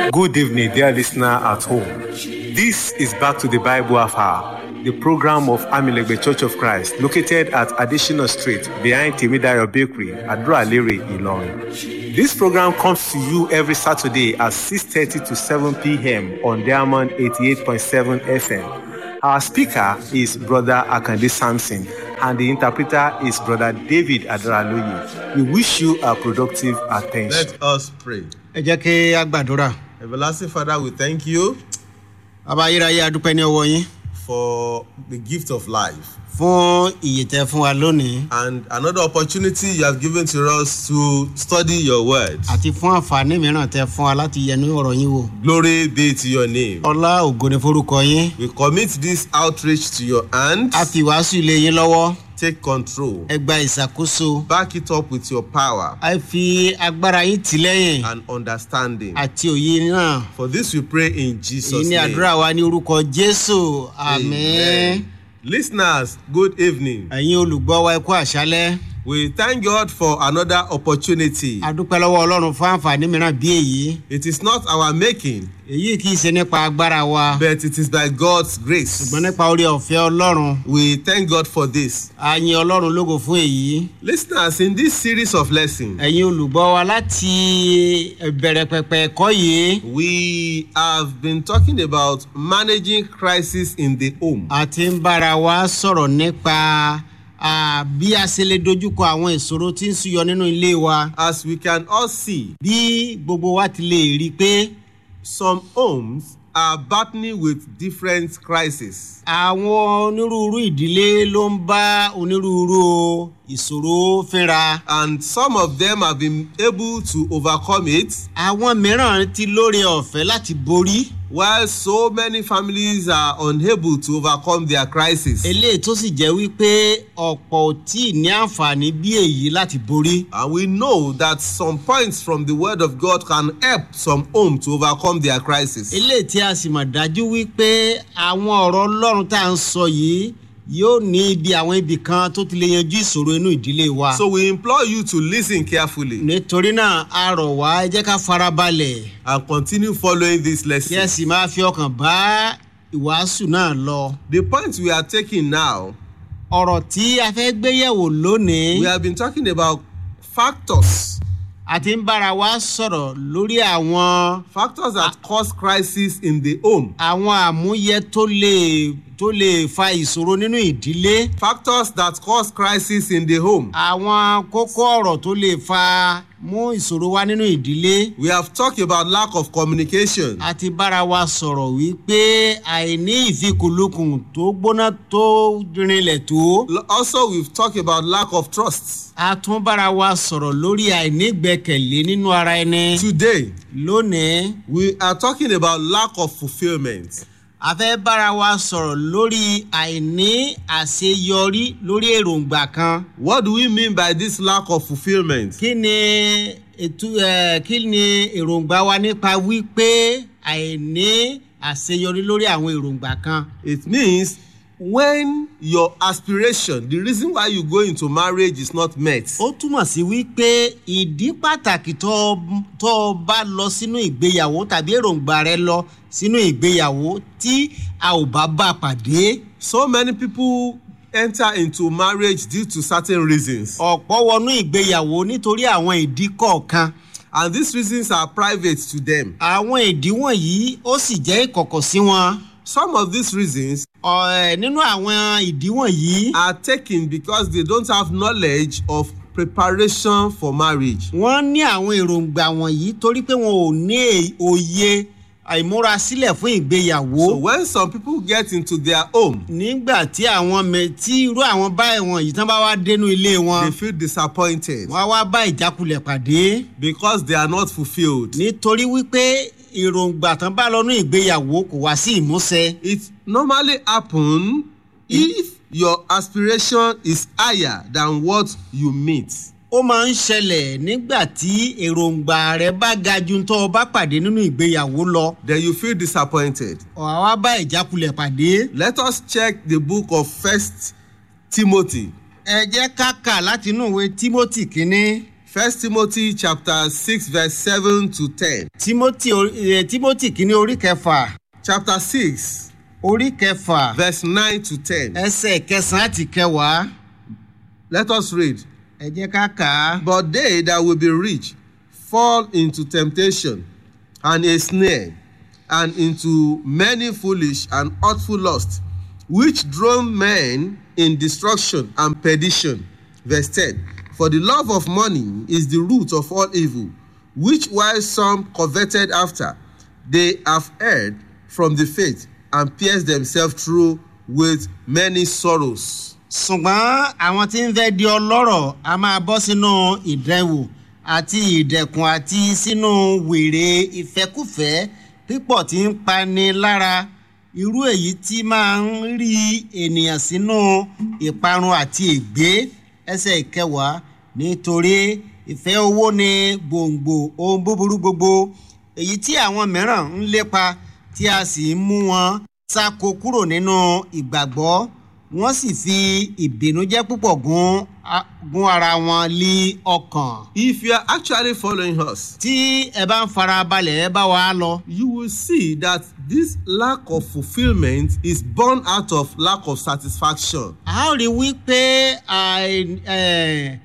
Good evening, dear listener at home. This is Back to the Bible Hour, the program of Amilegbe Church of Christ, located at Additional Street behind Timidayo Bakery, Adro-Alere, Ilorin. This program comes to you every Saturday at 6.30 to 7 p.m. on Diamond 88.7 FM. Our speaker is Brother Akande Sampson, and the interpreter is Brother David Adaraloye. We wish you a productive attention. Let us pray. ẹ jẹ́ kí a gbàdúrà Everlasting Father, we thank you bàbá ayérayé adúpẹ́ ní ọwọ́ yín for the gift of life fún ìyè tẹ fún wa lónìí and another opportunity you have given to us to study your word. àti fún àǹfààní mìíràn tẹ fún wa láti yẹnu ọ̀rọ̀ yín wò Glory be to your name. ọlá ògo ni forúkọ yín We commit this outreach to your hand. a fi ìwàásù ilé yín lọ́wọ́ Take control. ẹ gba ìṣàkóso Back it up with your power a fi agbára yín tì lẹ́yìn and understanding. àti òye náà For this we pray in èyí Jesus' ni name. àdúrà wa ní orúkọ jésù àmín Listeners, good evening. ẹ̀yin olùgbọ́ wa ẹ kú àṣálẹ́ We thank God for another opportunity. adúpẹ́ lọ́wọ́ ọlọ́run fún àǹfààní mìíràn bí èyí It is not our making, èyí kì í ṣe nípa agbára wa but it is by God's grace. ṣùgbọ́n nípa orí ọ̀fẹ́ ọlọ́run We thank God for this. a yin ọlọ́run lógo fún èyí Listeners, in this series of lessons, ẹ̀yin olùgbọ́ wa láti bẹ̀rẹ̀ pẹ̀pẹ̀ ẹ̀kọ́ yìí we have been talking about managing crisis in the home. a ti ń bára wa sọ̀rọ̀ nípa ah, bí a ṣe lè dojúkọ àwọn ìṣòro tí ń súyọ nínú ilé wa As we can all see, bí gbogbo wa ti lè rí i pé some homes are battling with different crises. àwọn onírúurú ìdílé ló ń bá onírúurú ìṣòro fínra And some of them have been able to overcome it, àwọn mìíràn ti lóore ọ̀fẹ́ láti borí while so many families are unable to overcome their crisis. eléyìí tó sì jẹ́ wípé ọ̀pọ̀ ò tí ì ní àǹfààní bí èyí láti borí. And we know that some points from the Word of God can help some home to overcome their crisis. eléyìí tí a sì mọ̀ dájú wípé àwọn ọ̀rọ̀ ọlọ́run tá à ń sọ yìí yóò ní ibi àwọn ibì kan tó ti lè yanjú ìṣòro inú ìdílé wa. So we implore you to listen carefully nítorí náà a rọ̀ wá ẹ jẹ́ ká farabalẹ̀ and continue following this kí ẹ lesson. sì máa fi ọkàn bá ìwàásù náà lọ. The point we are taking now, ọ̀rọ̀ tí a fẹ́ gbéyẹ̀wò lónìí we have been talking about factors, a ti ń bára wa sọ̀rọ̀ lórí àwọn factors that cause crisis in the home, àwọn àmúyẹ tó lè tó lè fa ìṣòro nínú ìdílé. factors that cause crisis in the home. àwọn kókó ọ̀rọ̀ tó lè fa mú ìṣòro wá nínú ìdílé We have talked about lack of communication. a ti bára wa sọ̀rọ̀ wípé àìní ìfikùnlukùn tó gbóná tó rinlẹ̀ tó L- Also, we've talked about lack of trust. a tún bára wa sọ̀rọ̀ lórí àìní ìgbẹ́kẹ̀lé nínú ara ẹni Today, lónìí we are talking about lack of fulfillment. a fẹ́ bára wa sọ̀rọ̀ lórí àìní àṣeyọrí lórí èròǹgbà kan What do we mean by this lack of fulfillment? kí ni ètò ẹ̀ kí ni èròǹgbà wa nípa wípé àìní àṣeyọrí lórí àwọn èròǹgbà kan. It means when your aspiration, the reason why you go into marriage is not met. ó túmọ̀ sí wípé ìdí pàtàkì tó o- tó o bá lọ sínú ìgbéyàwó tàbí èròǹgbà rẹ lọ sínú ìgbéyàwó tí a ò bá bá pàdé. So many people enter into marriage due to certain reasons. ọ̀pọ̀ wọnú ìgbéyàwó nítorí àwọn ìdí kọ̀ọ̀kan. And these reasons are private to them. àwọn ìdí wọ̀nyí ó sì jẹ́ ìkọ̀kọ̀ sí wọn. Some of these reasons Ọ̀, ẹ̀, nínú àwọn ìdí wọ̀nyí are taken because they don't have knowledge of preparation for marriage. wọ́n ní àwọn èròǹgbà wọ̀nyí torí pé wọn ò ní è- òye àìmúrasílẹ̀ fún ìgbéyàwó. So when some people get into their home, nígbà tí àwọn mẹ tí irú àwọn báyìí wọn yìí tán bá wá dénú ilé they wọn feel disappointed wọn á wá bá ìjákulẹ̀ pàdé because they are not fulfilled. nítorí wípé èròǹgbà tán bá lọ́nú ìgbéyàwó kò wá sí ìmúṣẹ. It normally happen if your aspiration is higher than what you meet. ó máa ń ṣẹlẹ̀ nígbà tí èròǹgbà rẹ bá ga ju tó o bá pàdé nínú ìgbéyàwó lọ Then you feel disappointed. ọ̀hà wá bá ìjákulẹ̀ pàdé. Let us check the book of First Timothy ẹ jẹ́ ká kà láti inú ìwé timothy kínní First Timothy chapter six verse seven to ten. timothy orí- eh, timothy kìíní orí kẹfà Chapter six orí kẹfà verse nine to ten. ẹsẹ̀ kẹsàn-án àti kẹwàá Let us read. ẹ jẹ́ ká kà á. But they that will be rich fall into temptation and a snare, and into many foolish and hurtful lusts, which drown men in destruction and perdition. Verse 10 For the love of money is the root of all evil, which while some coveted after, they have erred from the faith and pierced themselves through with many sorrows. ṣùgbọ́n àwọn tí ń fẹ́ di ọlọ́rọ̀ a máa bọ́ sínú ìdẹ́wò àti ìdẹ̀kùn àti sínú wèrè ìfẹ́kùfẹ́ pípọ̀ tí ń pani lára irú èyí tí máa ń rí ènìyàn sínú ìparun àti ègbé ẹsẹ̀ ìkẹwàá nítorí ìfẹ́ owó ni gbòǹgbò ohun búburú gbogbo èyí tí àwọn mìíràn ń lépa tí a sì ń mú wọn sáko kúrò nínú ìgbàgbọ́ wọ́n sì fi ìbìnújẹ́ púpọ̀ gún a- gún ara wọn lé ọkàn. If you are actually following us, tí ẹ bá ń fara balẹ̀ ẹ bá wa lọ. you will see that this lack of fulfilment is born out of lack of satisfaction. a ó rí i wípé àì- eh,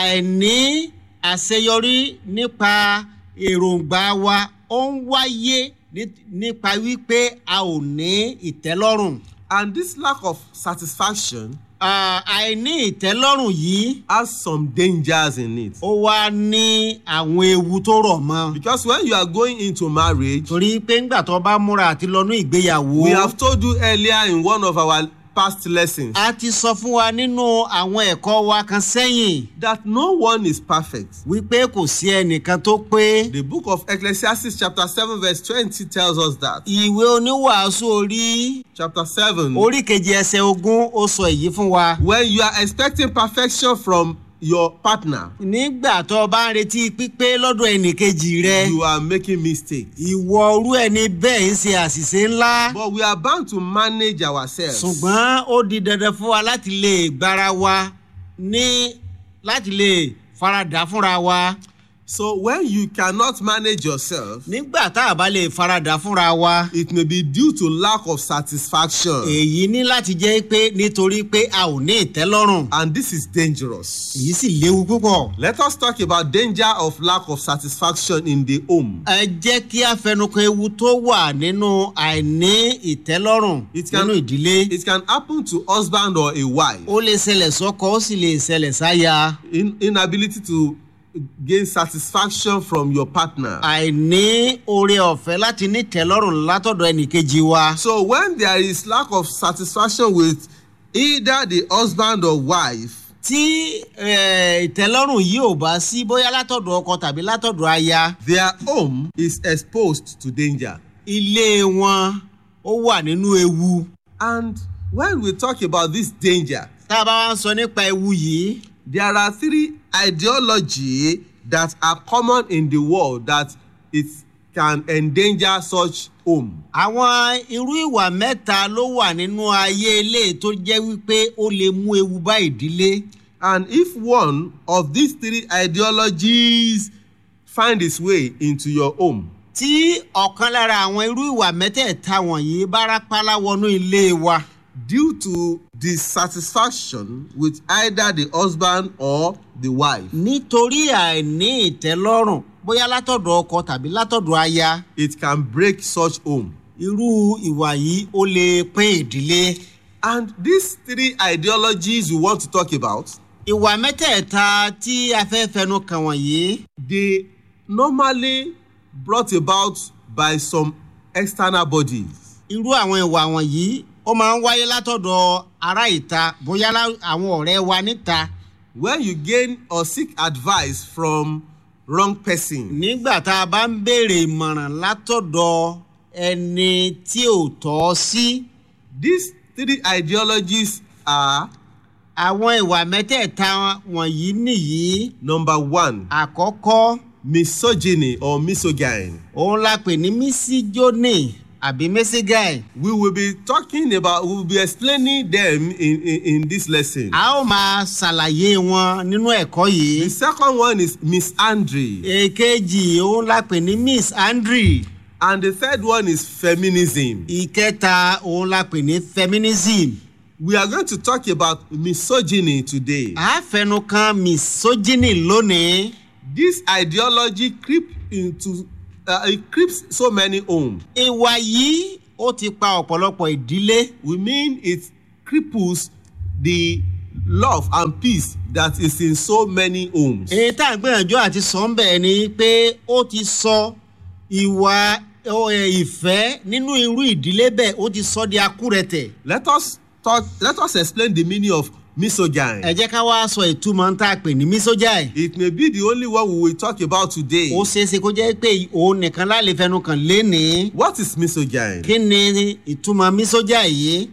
àìní àṣeyọrí nípa èròǹgbà wa ó ń wáyé ní- nípa wípé a ò ní ìtẹ́lọ́rùn. And this lack of satisfaction Ah, àìní ìtẹ́lọ́rùn yìí has some dangers in it. ó wá ní àwọn ewu tó rọ̀ mọ́. Because when you are going into marriage, torí pé ńgbà tó bá múra àti lọ́nú ìgbéyàwó. we have told you earlier in one of our past lessons a ti sọ fún wa nínú àwọn ẹ̀kọ́ wa kan sẹ́yìn that no one is perfect. wípé kò sí ẹnìkan tó pé The book of Ecclesiastes, chapter 7, verse 20, tells us that. ìwé oníwàásù orí Chapter 7. orí kejì ẹsẹ̀ ogún ó sọ èyí fún wa. When you are expecting perfection from your partner, nígbà tó o bá ń retí pípé lọ́dọ̀ ẹnìkejì rẹ you are making mistakes. ìwọ orú ẹni bẹ́ẹ̀ ń ṣe àṣìṣe ńlá But we are bound to manage ourselves. ṣùgbọ́n ó di dandan fún wa láti lè gbára wa ní láti lè faradà fúnra wa. So when you cannot manage yourself, nígbà tá a bá lè faradà fúnra wa. it may be due to lack of satisfaction. èyí ní láti jẹ́ pé nítorí pé a ò ní ìtẹ́lọ́rùn And this is dangerous. èyí sì léwu púpọ̀. Let us talk about danger of lack of satisfaction in the home. ẹ jẹ́ kí a fẹnukàn ewu tó wà nínú àìní ìtẹ́lọ́rùn It can- nínú ìdílé. It can happen to husband or a wife. ó lè ṣẹlẹ̀ sọ́kọ ó sì lè ṣẹlẹ̀ sáya. In, inability to gain satisfaction from your partner. àìní oore ọ̀fẹ́ láti ní ìtẹ́lọ́rùn látọ̀dọ̀ ẹnìkejì wa. So when there is lack of satisfaction with either the husband or wife, tí eh, ìtẹ́lọ́rùn yìí ò bá sí bóyá látọ̀dọ̀ ọkọ tàbí látọ̀dọ̀ aya their home is exposed to danger. ilé wọn ó wà nínú ewu. And when we talk about this danger, tá a bá wá ń sọ nípa ewu yìí. there are three ideology that are common in the world that it can endanger such home. àwọn irú ìwà mẹ́ta ló wà nínú ayé ilé tó jẹ́ wípé ó lè mú ewu bá ìdílé. And if one of these three ideologies find its way into your home, tí ọ̀kan lára àwọn irú ìwà mẹ́tẹ̀ẹ̀ta wọ̀nyí bá rápálá wọnú ilé wa due to dissatisfaction with either the husband or the wife, nítorí àìní ìtẹ́lọ́rùn bóyá látọ̀dọ̀ ọkọ tàbí látọ̀dọ̀ aya it can break such home. irú ìwà yìí ó lè pín ìdílé. And these three ideologies we want to talk about, ìwà mẹ́tẹ̀ẹ̀ta tí a fẹ́ fẹnu kàn wọ̀nyí they normally brought about by some external bodies. irú àwọn ìwà wọ̀nyí ó máa ń wáyé látọ̀dọ̀ ará ìta bóyá lá- àwọn ọ̀rẹ́ wa níta. When you gain or seek advice from wrong person, nígbà tá a bá ń béèrè ìmọ̀ràn látọ̀dọ̀ ẹni tí ò tọ́ sí these three ideologies are àwọn ìwà mẹ́tẹ̀ẹ̀ta wọ̀nyí nìyí number one, àkọ́kọ́ misogyny or misogyny. òun la pè ní mísíjónì àbí mẹ́sígáì We will be talking about, we will be explaining them in, in, in this lesson. a ó máa ṣàlàyé wọn nínú ẹ̀kọ́ yìí The second one is Miss Andre, èkejì òun la pè ní miss andre and the third one is feminism. ìkẹta òun la pè ní feminism We are going to talk about misogyny today. a fẹnu kan misogyny lónìí This ideology creep into, uh, it creeps so many homes. ìwà yìí ó ti pa ọ̀pọ̀lọpọ̀ ìdílé We mean it cripples the love and peace that is in so many homes. èyí tá à ń gbìyànjú àti sọ ń bẹ̀ ni pé ó ti sọ ìwà ọ, ẹ, ìfẹ́ nínú irú ìdílé bẹ́ẹ̀ ó ti sọ di akúrẹ̀tẹ̀ Let us talk, let us explain the meaning of misogyny. ẹ jẹ́ ká wá sọ ìtumọ̀ tá a pè ní misogyny It may be the only one we will talk about today. ó ṣeé ṣe kó jẹ́ pé òun nìkan láàlè fẹnu kàn lénìí What is misogyny? kí ni ìtumọ̀ misogyny yìí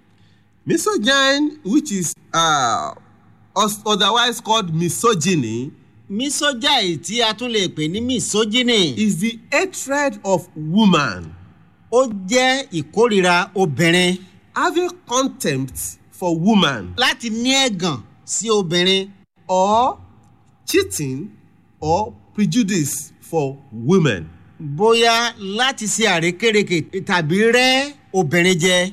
Misogyny, which is uh, os- otherwise called misogyny, misogyny tí a tún lè pè ní misogyny is the hatred of woman ó jẹ́ ìkórìíra obìnrin having contempt for woman láti ní ẹ̀gàn sí obìnrin or cheating or prejudice for women. bóyá láti ṣe àrékérekè tàbí rẹ́ obìnrin jẹ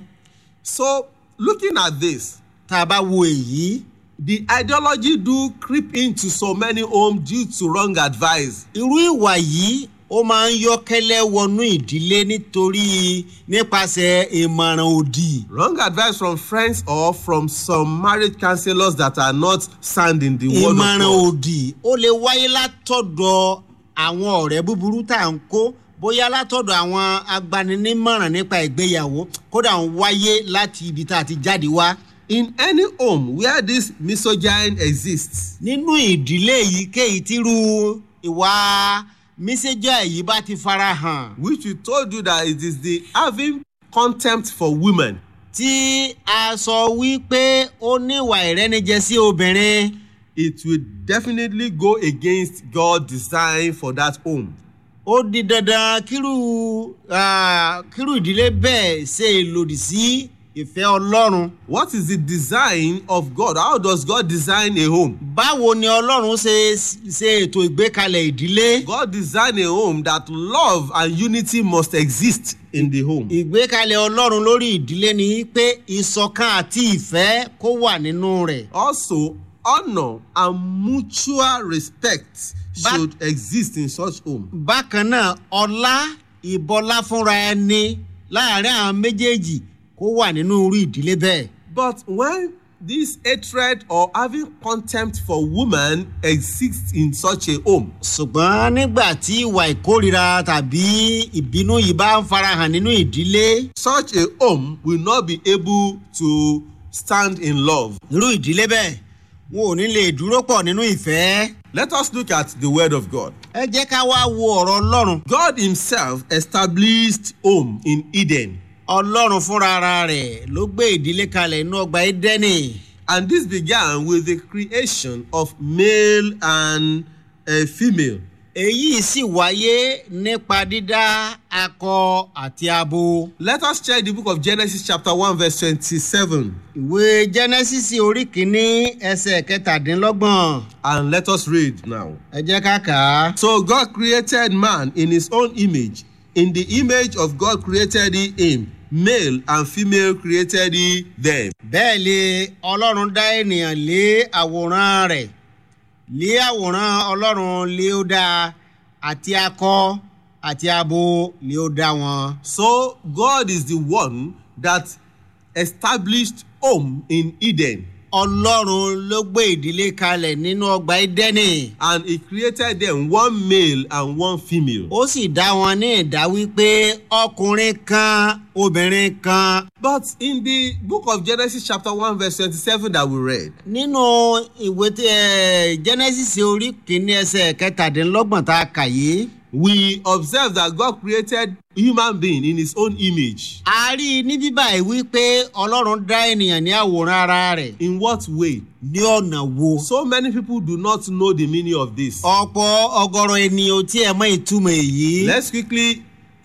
So, looking at this, tá a bá wo èyí the ideology do creep into so many homes due to wrong advice. irú ìwà yìí ó máa ń yọ́kẹ́lẹ́ wọnú ìdílé nítorí nípasẹ̀ ìmọ̀ràn òdì Wrong advice from friends or from some marriage counselors that are not sound in the word of ìmọ̀ràn God. òdì ó lè wáyé látọ̀dọ̀ àwọn ọ̀rẹ́ búburú tá à ń kó bóyá látọ̀dọ̀ àwọn agbaninímọ̀ràn nípa ìgbéyàwó kódà ń wáyé láti ibi tá a ti jáde wá. In any home where this misogyny exists, nínú ìdílé èyíkéyìí tírú ìwà mísẹ́jà yìí bá ti fara hàn which we told you that it is the having contempt for women, tí a sọ wípé ó níwà ìrẹ́nijẹ sí obìnrin it will definitely go against God's design for that home. ó di dandan kírú ah, kírú ìdílé bẹ́ẹ̀ ṣe lòdì sí ìfẹ́ ọlọ́run. What is the design of God? How does God design a home? báwo ni ọlọ́run ṣe ṣe ètò ìgbékalẹ̀ ìdílé God designed a home that love and unity must exist in the home. ìgbékalẹ̀ ọlọ́run lórí ìdílé ni pé ìṣọ̀kan àti ìfẹ́ kó wà nínú rẹ̀ Also, honor and mutual respect But- should exist in such home. bákan náà ọlá ìbọlá fúnra ẹni láàrin àwọn méjèèjì kó wà nínú irú ìdílé bẹ́ẹ̀. But when this hatred or having contempt for woman exists in such a home, ṣùgbọ́n nígbà tí ìwà ìkórira tàbí ìbínú yìí bá ń farahàn nínú ìdílé such a home will not be able to stand in love. irú ìdílé bẹ́ẹ̀ wọn ò ní lè dúró pọ̀ nínú ìfẹ́. Let us look at the word of God. ẹ jẹ́ ká wá wo ọ̀rọ̀ ọlọ́run. God Himself established home in Eden, ọlọ́run fúnra ara rẹ̀ ló gbé ìdílé kalẹ̀ inú ọgbà édẹ́nì. and this began with the creation of male and uh, female. èyí sì wáyé nípa dídá akọ àti abo. Let us check the book of Genesis, chapter 1, verse 27, ìwé genesis orí kìíní ẹsẹ̀ kẹtàdínlọ́gbọ̀n and let us read now. ẹ jẹ́ ká kà á. So God created man in his own image. In the image of God created he him. Male and female created he them. bẹ́ẹ̀ lé ọlọ́run dá ènìyàn lé àwòrán rẹ̀ lé àwòrán ọlọ́run lé ó dá àti akọ àti abo lé ó dá wọn. So God is the one that established home in Eden. ọlọ́run ló gbé ìdílé kalẹ̀ nínú ọgbà édẹ́nì. And he created them one male and one female. ó sì dá wọn ní ìdá wípé ọkùnrin kan obìnrin kan. But in the book of Genesis, chapter 1, verse 27, that we read, nínú ìwé tí ẹ genesis orí kìíní ẹsẹ̀ kẹtàdínlọ́gbọ̀n tá a kà yìí. we observe that God created human being in his own image. a rí i ní bíbá yìí wípé ọlọ́run dá ènìyàn ní àwòrán ara rẹ̀ In what way? ní ọ̀nà wo. So many people do not know the meaning of this. ọ̀pọ̀ ọgọ́rọ̀ ènìyàn ò tí ẹ̀ mọ ìtumọ̀ èyí. Let's quickly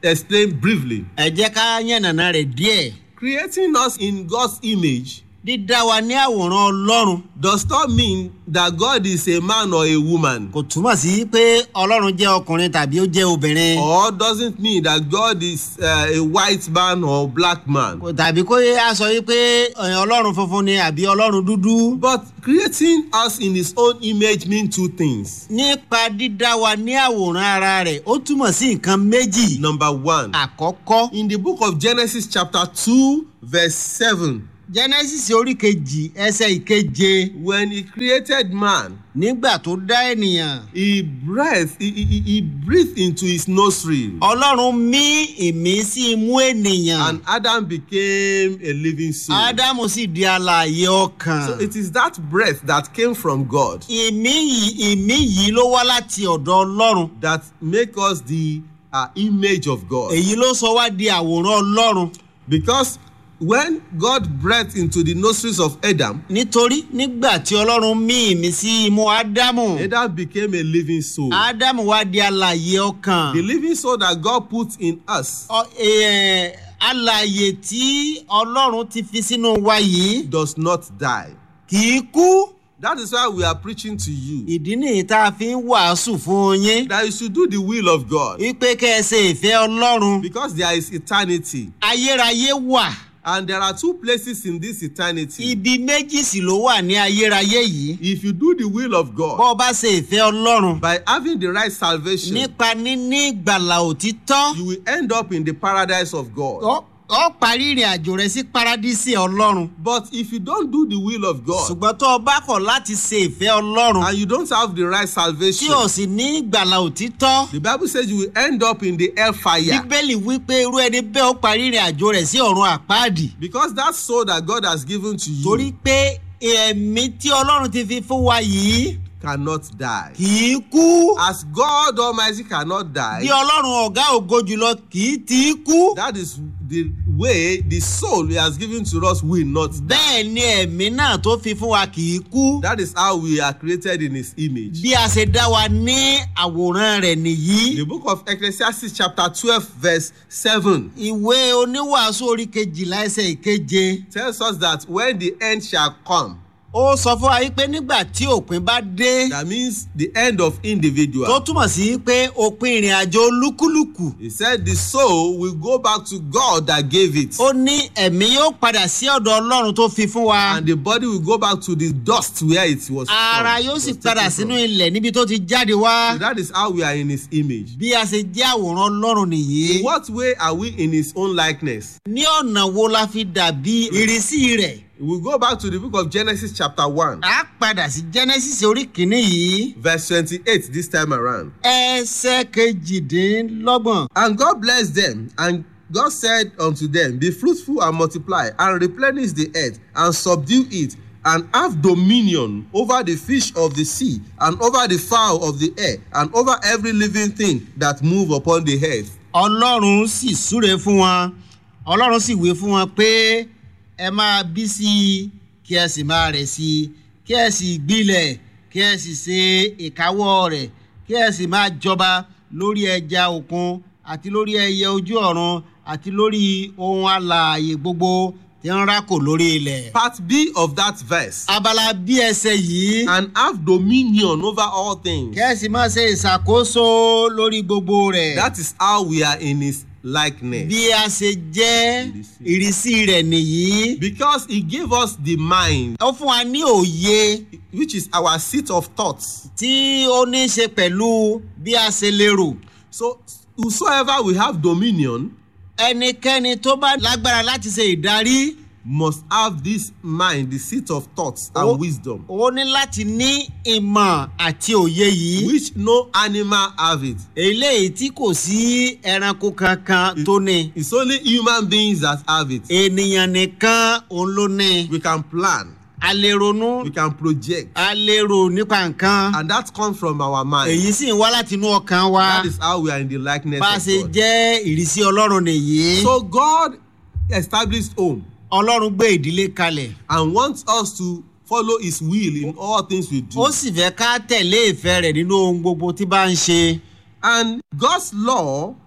explain briefly. ẹ jẹ́ ká yànnàná rẹ̀ díẹ̀ Creating us in God's image dídá wa ní àwòrán ọlọ́run does not mean that God is a man or a woman, kò túmọ̀ sí pé ọlọ́run jẹ́ ọkùnrin tàbí ó jẹ́ obìnrin or doesn't mean that God is uh, a white man or black man. Kò- tàbí kó yẹ á sọ yí pé ẹ̀, ọlọ́run funfun ni àbí ọlọ́run dúdú. But creating us in His own image means two things. nípa dídá wa ní àwòrán ara rẹ̀ ó túmọ̀ sí nǹkan méjì. Number one, àkọ́kọ́ in the book of Genesis, chapter 2, verse 7, genesis orí kejì ẹsẹ̀ ìkeje when He created man, nígbà tó dá ènìyàn He breathed, he, he, he breathed into His nostril, ọlọ́run mí ìmí sí imú ènìyàn and Adam became a living soul. ádámù sì di alààyè ọkàn. So it is that breath that came from God ìmí yìí ìmí yìí ló wá láti ọ̀dọ̀ ọlọ́run that make us the uh, image of God. èyí ló sọ wá di àwòrán ọlọ́run Because when God breathed into the nostrils of Adam, nítorí nígbà tí ọlọ́run mí ìmí sí imú ádámù Adam became a living soul. ádámù wá di alààyè ọkàn. The living soul that God put in us Ọ- eh, alààyè tí ọlọ́run ti fi sínú wa yìí does not die. kì í kú That is why we are preaching to you ìdí nìyí tá a fi ń wàásù fún yín that you should do the will of God wípé kẹ́ ẹ ṣe ìfẹ́ ọlọ́run because there is eternity. ayérayé wà And there are two places in this eternity. ibi méjì sì ló wà ní ayérayé yìí If you do the will of bọ́ God ọ bá ṣe ìfẹ́ ọlọ́run by having the right salvation, nípa níní ìgbàlà òtítọ́ you will end up in the paradise of God. ọ ọ parí ìrìn àjò rẹ sí paradísì ọlọ́run But if you don't do the will of God ṣùgbọ́n tó o bá kọ̀ láti ṣe ìfẹ́ ọlọ́run and you don't have the right tí salvation, o sì ní ìgbàlà òtítọ́ the Bible says you will end up in the hellfire. bíbélì wípé irú ẹni bẹ́ẹ̀ ó parí ìrìn àjò rẹ̀ sí ọ̀run àpáàdì Because that soul that God has given to torí you pé ẹ̀mí tí ọlọ́run ti fi fún wa yìí cannot die. kì í kú As God Almighty cannot bí die, ọlọ́run ọ̀gá ògo jùlọ kì í ti í kú that is the way the soul He has given to us will not die. bẹ́ẹ̀ ni ẹ̀mí náà tó fi fún wa kì í kú That is how we are created in His image. bí a ṣe dá wa ní àwòrán rẹ̀ nìyí The book of Ecclesiastes, chapter 12, verse 7, ìwé oníwàásù orí kejìlá ẹsẹ̀ ìkeje tells us that when the end shall come, ó sọ fún wa wípé nígbà tí òpin bá dé that means the end of tó individual. túmọ̀ sí pé òpin ìrìn àjò olúkúlùkù He said the soul will go back to God that gave it, ó ní ẹ̀mí yóò padà sí ọ̀dọ̀ ọlọ́run tó fi fún wa and the body will go back to the dust where it was. ara from, yóò it sì was padà taken sínú from. ilẹ̀ níbi tó ti jáde wá So that is how we are in His image. bí a ṣe jẹ́ àwòrán ọlọ́run nìyí In what way are we in His own likeness? ní ọ̀nà wo la fi dàbí ìrísí rẹ̀ We go back to the book of Genesis, chapter 1, a padà sí genesis orí kìíní yìí verse 28 this time around. ẹsẹ̀ kejìdínlọ́gbọ̀n And God blessed them, and God said unto them, Be fruitful and multiply, and replenish the earth, and subdue it, and have dominion over the fish of the sea, and over the fowl of the air, and over every living thing that move upon the earth. ọlọ́run sì súre fún wọn ọlọ́run sì wé fún wọn pé ẹ máa bí sí i kí ẹ sì máa rẹ̀ sí i kí ẹ sì gbilẹ̀ kí ẹ sì ṣe ìkáwọ́ rẹ̀ kí ẹ sì máa jọba lórí ẹja òkun àti lórí ẹyẹ ojú ọ̀run àti lórí ohun alààyè gbogbo tí ń rákò lórí ilẹ̀. Part B of that verse. abala bí ẹsẹ̀ yìí And have dominion over all things. kí ẹ sì máa ṣe ìṣàkóso lórí gbogbo rẹ̀. That is how we are in his likeness. bí a ṣe jẹ́ ìrísí rẹ̀ nìyí. Because he gave us the mind, ó fún wa ní òye which is our seat of thoughts. tí ó ní í ṣe pẹ̀lú bí a ṣe lérò. So, whosoever will have dominion ẹnikẹ́ni tó bá lágbára láti ṣe ìdarí must have this mind, the seat of thoughts Oh. and wisdom, ó ní láti ní ìmọ̀ àti òye yìí. which no animal have it. eléyìí tí kò sí ẹranko kankan tó ní. It's only human beings that have it. ènìyàn nìkan òun ló ní. We can plan, a lè ronú we can project, a lè rò nípa nǹkan. and that comes from our mind. èyí sì ń wá láti inú ọkàn wa. That is how we are in the likeness bá a of ṣe God. jẹ́ ìrísí ọlọ́run nìyí. So God established home ọlọ́run gbé ìdílé kalẹ̀. and wants us to follow his will in all things we do. ó sì fẹ́ ká tẹ̀lé ìfẹ́ rẹ̀ nínú ohun gbogbo tí bá ń ṣe. And God's law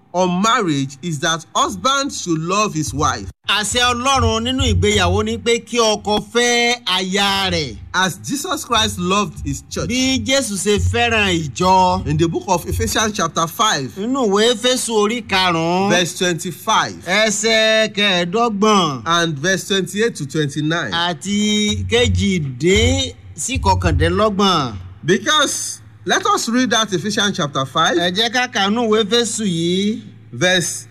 on marriage is that husband should love his wife àṣẹ ọlọ́run nínú ìgbéyàwó ni pé kí ọkọ fẹ́ aya rẹ̀ as Jesus Christ loved his church. bí jésù ṣe fẹ́ràn ìjọ In the book of Ephesians chapter 5 nínú ìwé fésù orí karùn-ún verse 25 ẹsẹ̀ kẹẹ̀ẹ́dọ́gbọ̀n and verse 28 to 29 àti kejìdín sí kọkàndínlọ́gbọ̀n because let us read that Ephesians chapter 5 ẹ jẹ́ ká kànú ìwé fésù yìí verse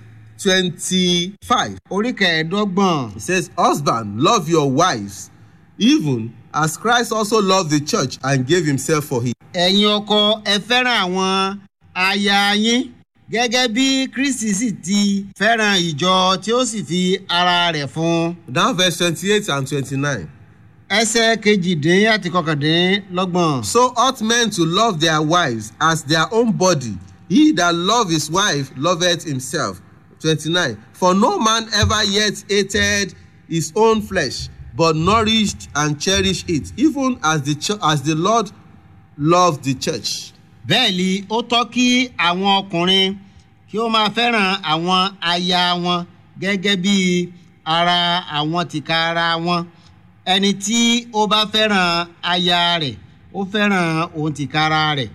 25 orí kẹẹ̀ẹ́dọ́gbọ̀n it says husband love your wives even as Christ also loved the church and gave himself for it ẹ̀yin ọkọ ẹ fẹ́ràn àwọn aya yín gẹ́gẹ́ bí kristi sì ti fẹ́ràn ìjọ tí ó sì fi ara rẹ̀ fún un. now verse 28 and 29 ẹsẹ̀ kejìdín àti kọkàndínlọ́gbọ̀n. So ought men to love their wives as their own body. He that love his wife loveth himself. 29. For no man ever yet hated his own flesh, but nourished and cherished it, even as the, ch- as the Lord loved the church. bẹ́ẹ̀ ni ó tọ́ kí àwọn ọkùnrin kí ó máa fẹ́ràn àwọn aya wọn gẹ́gẹ́ bí ara àwọn tìka ara wọn ẹni tí ó bá fẹ́ràn aya rẹ̀ ó fẹ́ràn òun tìka ara rẹ̀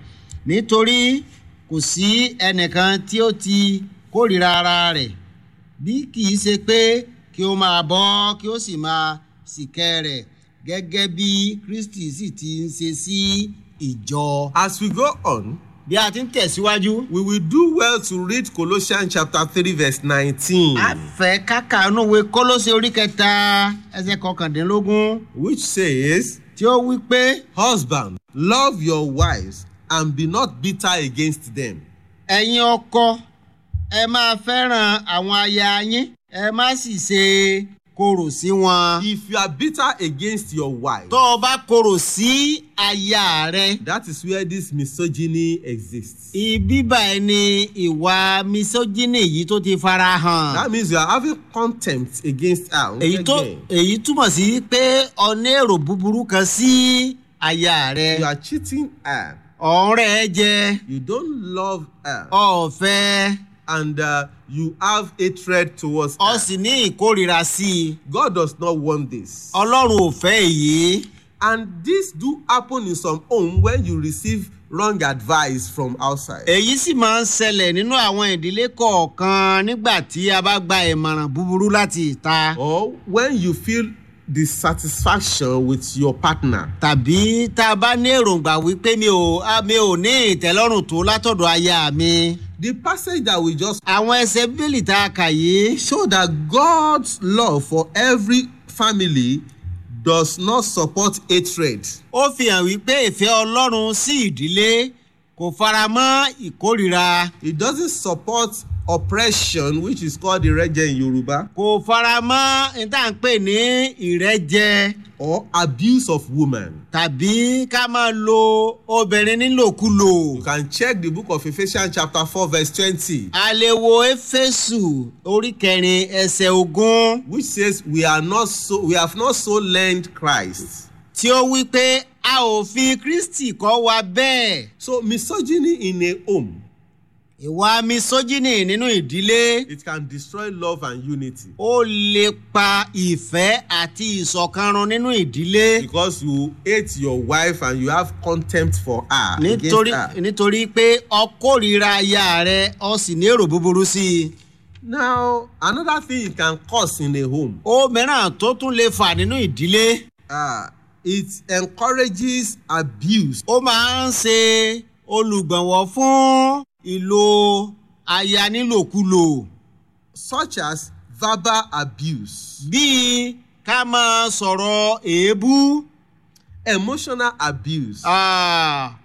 nítorí kò sí ẹnìkan tí ó ti kórìíra ara rẹ̀ bí kì í ṣe pé kí ó máa bọ́ kí ó sì máa sìkẹ́ rẹ̀ gẹ́gẹ́ bí kristi sì ti ń ṣe sí ìjọ. As we go on, bí a ti ń tẹ̀síwájú. we will do well to read Colossians chapter 3, verse 19, a fẹ́ káka inúwe kólóṣe orí kẹta ẹsẹ̀ kọkàndínlógún which says, tí ó wí pé Husband, love your wives and be not bitter against them. ẹ̀yin ọkọ ẹ máa fẹ́ràn àwọn aya yín ẹ má sì ṣe korò sí wọn. If you are bitter against your wife, tó o bá korò sí aya rẹ That is where this misogyny exists. ibi báyìí ni ìwà misogyny yìí tó ti fara hàn. That means you are having contempt against her. èyí tó Again, èyí túmọ̀ sí pé ọ̀nà èrò búburú kan sí aya rẹ You are cheating her. ọ̀rẹ́ ẹ jẹ You don't love her. ọ̀fẹ́ And uh, you have hatred towards ọ her. sì ní ìkórira sí i God does not want this. ọlọ́run ò fẹ́ èyí And this do happen in some home when you receive wrong advice from outside. èyí sì máa ń ṣẹlẹ̀ nínú àwọn ìdílé kọ̀ọ̀kan nígbà tí a bá gba ìmọ̀ràn búburú láti ìta Or when you feel dissatisfaction with your partner. tàbí tá a bá ní èròǹgbà wípé mi ò a- mi ò ní ìtẹ́lọ́rùn tó látọ̀dọ̀ aya mi. The passage that we just àwọn ẹsẹ̀ bíbélì tá a kà yìí show that God's love for every family does not support hatred. ó fi hàn wípé ìfẹ́ ọlọ́run sí ìdílé kò fara mọ́ ìkórira It doesn't support oppression, which is called ìrẹ́jẹ in Yoruba, kò fara mọ́ ní tá à ń pè ní ìrẹ́jẹ or abuse of woman. tàbí ká máa lo obìnrin nílòkulò. You can check the book of Ephesians chapter 4 verse 20, a lè wo éfésù orí kẹrin ẹsẹ̀ ogún which says we are not so we have not so learned Christ. tí ó wí pé a ò fi kristi kọ́ wa bẹ́ẹ̀. So misogyny in a home, ìwà misójínì nínú ìdílé it can destroy love and unity. ó lè pa ìfẹ́ àti ìṣọ̀kanrun nínú ìdílé Because you hate your wife and you have contempt for her. against nítorí her. nítorí pé ọkórìíra aya rẹ ọ sì ní èrò búburú sí i. Now, another thing it can cause in a home, ó mìíràn tó tún lè fà nínú ìdílé uh, it encourages abuse. ó máa ń ṣe olùgbọ̀nwọ́ fún ìlò aya nílòkulò such as verbal abuse, bíi ká máa sọ̀rọ̀ èébú emotional abuse, ah,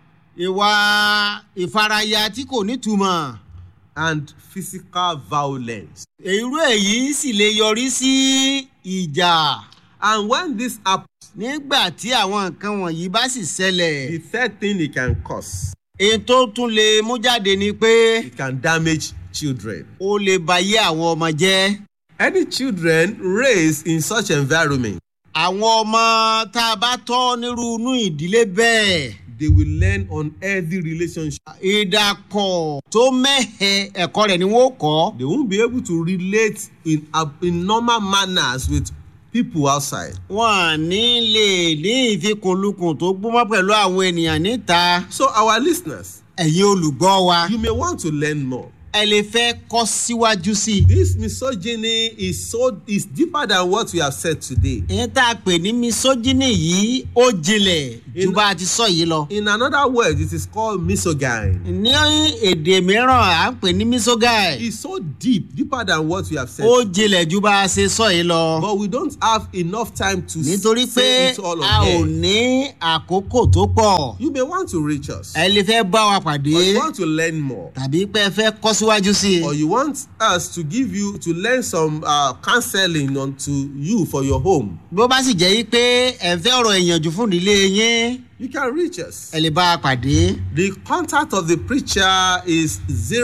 ìwà ìfaraya tí kò nítumọ̀. and physical violence. irú èyí sì lè yọrí sí ìjà And when this happens, nígbà tí àwọn nǹkan wọ̀nyí bá sì ṣẹlẹ̀. the third thing it can cause, èyí tó tún lè mú jáde ni pé it can damage children. ó lè bayé àwọn ọmọ jẹ́. Any children raised in such environment àwọn ọmọ tá a bá tọ́ nírú inú ìdílé bẹ́ẹ̀ they will learn unhealthy relationship. ìdàpọ̀ tó mẹ́hẹ ẹ̀kọ́ rẹ̀ ni wọ́n kọ́ They won't be able to relate in, ab- in normal manners with people outside. wọn ní lè ní ìfikùnlukùn tó gbúmọ́ pẹ̀lú àwọn ènìyàn níta So, our listeners, ẹ̀yin olùgbọ́ wa you may want to learn more. ẹ lè fẹ́ kọ́ síwájú sí i. This misogyny is so is deeper than what we have said today. ìyẹn tá a pè ní misogyny yìí ó jinlẹ̀ ju In- bá a ti sọ yìí lọ. In another word, it is called misogyny. ní èdè mìíràn à ń pè ní misogyny It's so deep, deeper than what we have said. ó jinlẹ̀ ju bá a ṣe sọ yìí lọ. But we don't have enough time to nítorí pé say it all a ò on here. ní àkókò tó pọ̀ You may want to reach us. ẹ lè fẹ́ bá wa pàdé Or you want to learn more. tàbí pé ẹ fẹ́ kọ́ síwájú sí Or i. you want us to give you to learn some uh, counseling onto you for your home. bó bá sì jẹ́ yí pé ẹ fẹ́ ọ̀rọ̀ ìyànjú fún ìdílé yín You can reach us. ẹ lè bá a pàdé. The contact of the preacher is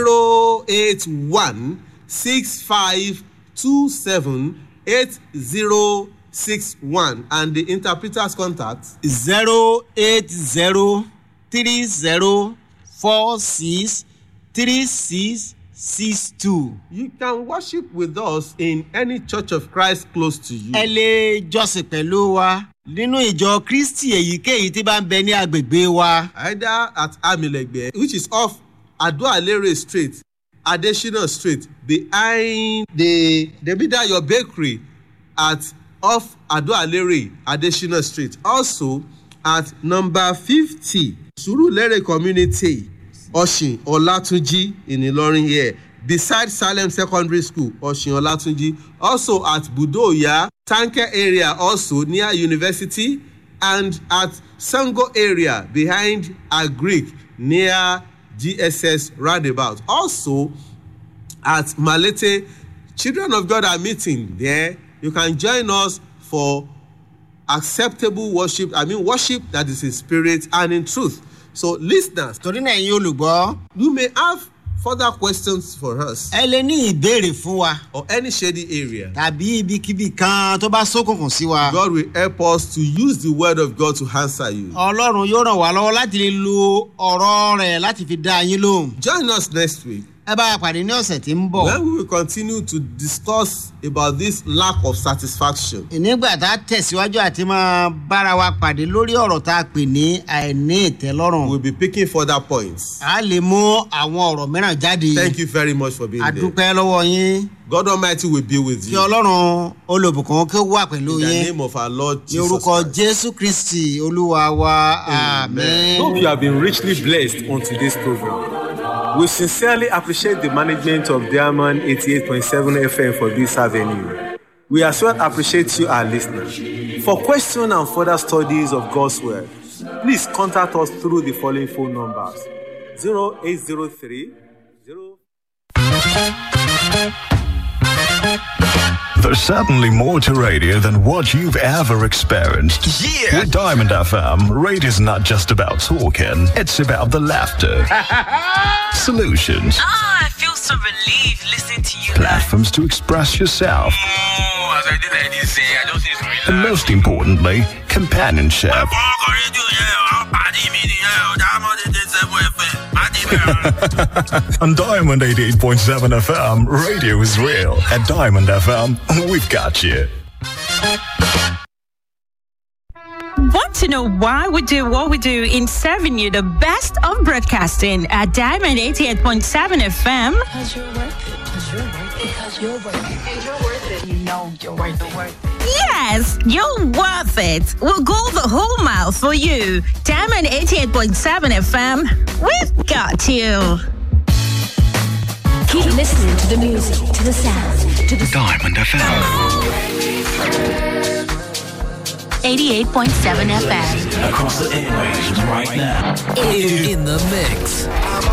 081 6527 8061 and the interpreter's contact zero eight zero three zero four six three six six two. You can worship with us in any church of Christ close to you. ẹ lè jọ́sìn pẹ̀lú wa nínú ìjọ kristi èyíkéyìí tí bá ń bẹ ní agbègbè wa. Either at Amilegbe, which is off Adoalere Street, Adesina Street, behind the Debidayo Bakery at off Adoalere, Adesina Street. Also at number 50, Surulere Community, Oshin Olatunji in Ilorin here. Beside Salem Secondary School, Oshin Olatunji. Also at Budoya, Tanker area also near University and at Sango area behind Agric near GSS roundabout. Also at Malete, Children of God are meeting there. You can join us for acceptable worship. I mean, worship that is in spirit and in truth. So, listeners, torí náà ẹ̀yin olùgbọ́ you may have further questions for us ẹ lè ní ìbéèrè fún wa or any shady area. tàbí ibikíbi kan tó bá ṣókùnkùn sí wa. God will help us to use the word of God to answer you. ọlọ́run yóò ràn wá lọ́wọ́ láti lè lo ọ̀rọ̀ rẹ̀ láti fi dá yín lóhùn. Join us next week ẹ bá a pàdé ní ọ̀sẹ̀ tí ń bọ̀. when we will continue to discuss about this lack of satisfaction. nígbà tá a tẹ̀síwájú àti máa bára wa pàdé lórí ọ̀rọ̀ tá a pè ní àìní ìtẹ́lọ́rùn. We'll be picking further points. a lè mú àwọn ọ̀rọ̀ mìíràn jáde. Thank you very much for being a there. dúpẹ́ lọ́wọ́ yín. God Almighty will be with kí you. ọlọ́run olùbùkún kí ó wà pẹ̀lú In the yín. name of our Lord ní Jesus orúkọ Christ. jésù kristi olúwa wa Amen. àmín. Hope you have been richly blessed on today's program. We sincerely appreciate the management of Diamond 88.7 FM for this avenue. We as well appreciate you, our listeners. For questions and further studies of God's Word, please contact us through the following phone numbers 0803 0 There's certainly more to radio than what you've ever experienced. Yeah. With Diamond FM, radio's not just about talking, it's about the laughter, solutions, Ah, I feel so relieved listening to you guys. platforms to express yourself, Oh, as I did like this, eh, I just need to relax. and most importantly, companionship. Ọkọ̀ rédíò yẹn, àwọn pàdé mi nìyẹn, ọ̀dà àmọ́dé dé sẹ́gun ẹ̀fẹ̀, pàdé mi rẹ̀. On Diamond 88.7 FM, radio is real. At Diamond FM, we've got you. Want to know why we do what we do in serving you the best of broadcasting at Diamond 88.7 FM? Because you're worth it. Because you're worth it. Because you're worth it. And you're worth it. You know you're worth it. Worth it. Yes, you're worth it. We'll go the whole mile for you. Diamond 88.7 FM, we've got you. Keep listening to the music, to the sound, to the Diamond FM. 88.7 FM. across the airwaves right now. In, in the mix.